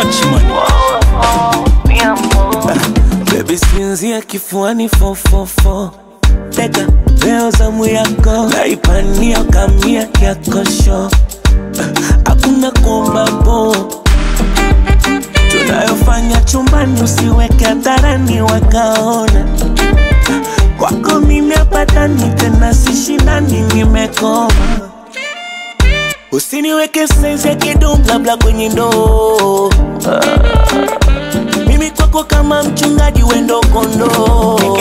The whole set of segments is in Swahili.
much money. Baby sinzia kifuani fofofo Teka leo zamu yako Naipania kamia yakosho Hakuna kuomba po Tunayofanya chumbani usiweke hadharani wakaona Kwako mimi hapatani tena sishindani nimekoma Usiniweke saizi ya kidumu labda kwenye ndoo mimi kwako kama mchungaji wendo kondoo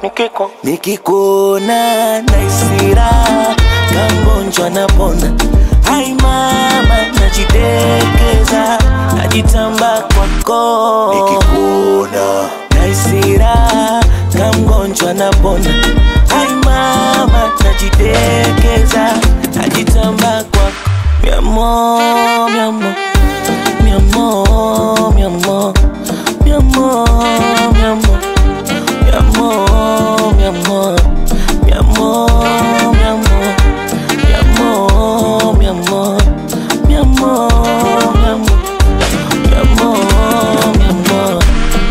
nikikuona naisira kangonjwa napona hai mama najidekeza najitamba kwako nikikuona naisira kamgonjwa napona hai mama najidekeza najitamba kwako miamo miamo miamo miamo mi amor, mi amor, mi amor, mi amor, mi amor, mi amor, mi amor, mi amor, mi amor, mi amor, mi amor, mi amor.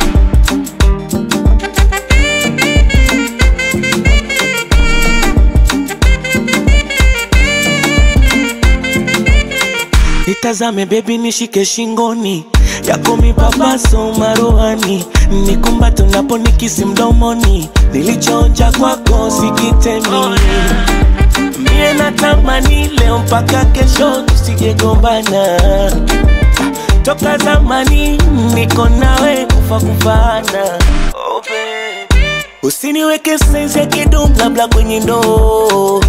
Nitazame baby, nishike shingoni yako mipapaso maruhani, nikumbate unaponikisi mdomoni, nilichoonja kwako sikitemi. Mie natamani leo mpaka kesho tusijegombana, toka zamani niko nawe kufa kufana. Oh, baby. Usiniweke saizi ya kidumu labda kwenye ndoo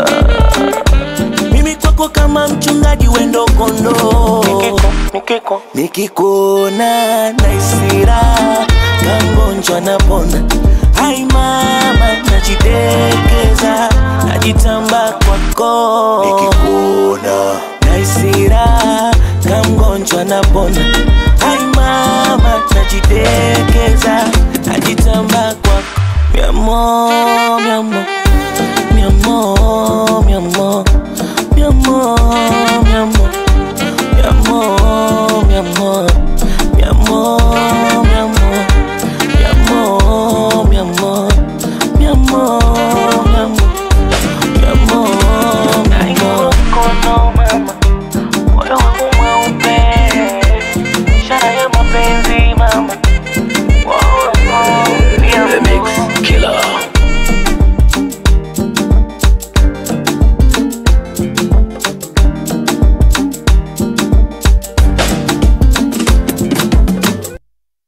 mimi kwako kama mchungaji wendo kondoo nikikuona naisira kangonjwa napona hai mama najidekeza najitamba kwako nikikuona naisira kamgonjwa napona hai mama najidekeza najitamba kwako miamo miamo miamo miamo mi amor, mi amor.